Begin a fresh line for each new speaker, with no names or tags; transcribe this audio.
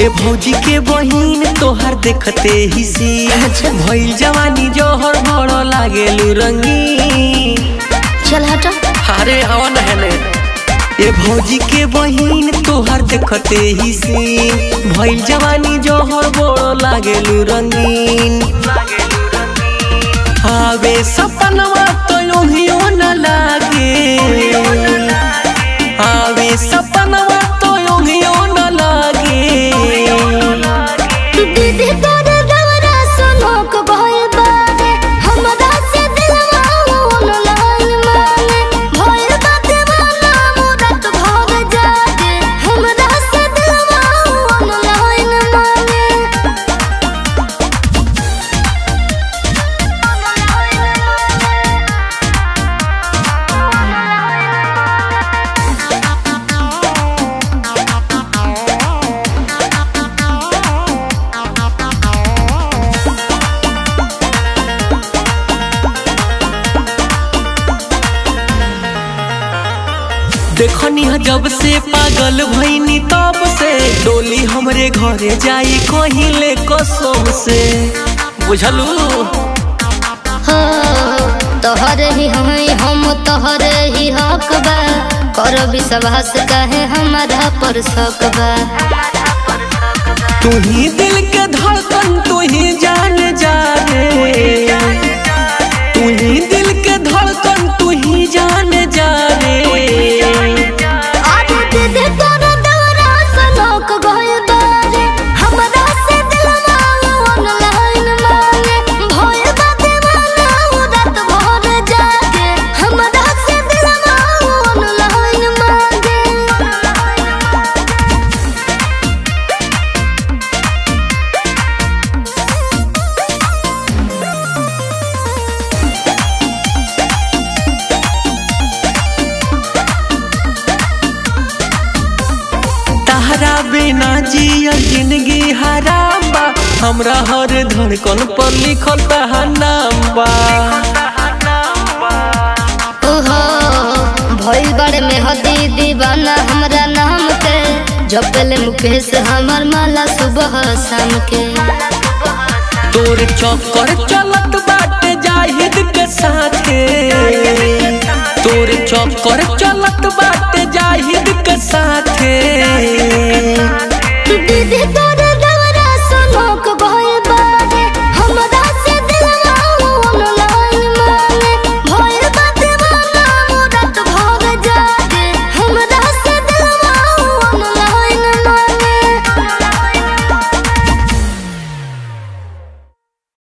ए भौजी के बहिन तोहार देखते ही सी भइल जवानी जोहर बड़ो लागेलू रंगीन
चल हट
अरे हवा नहने ए भौजी के बहिन तोहार देखते ही सी भइल जवानी जोहर बड़ो लागेलू रंगीन आवे सपनवा तो योहियो न लागे आवे सपनवा तो योहियो न लागे
दीदी तोर दवरा सुनोक भइल बारे हमरा से दिलवा ऑनलाइन माने भइल बा दीवाना मुरत भग जागे हमरा से दिलवा ऑनलाइन माने
देखनी ह जब से पागल भईनी तब से डोली हमरे घरे जाई कहिले कसम से बुझलू
हो तोहरे ही हई हम तोहरे ही हक बा कर विश्वास कहे हमारा पर शक बा
तू ही दिल के धड़कन तू ही जान जा रे तू ही दिल के धड़कन तू ही जान जा रे
आज दीदी तोरा दौरा सनोक गइल बारे हमरा से दिलवा ऑनलाइन मांगे भइल बा दीवाना रात भर जागे हमरा से दिलवा ऑनलाइन मांगे
तहरा बिना जिया जिंदगी हराम बा हमरा हर धड़कन पर लिखल तहार नाम बा
ओहो भइल बड़े में हदी दीवाना हमरा नाम के जपले मुकेश हमर माला सुबह शाम के
तोर चक्कर चलत बाटे जाहिद के साथे तोर चक्कर चलत बाटे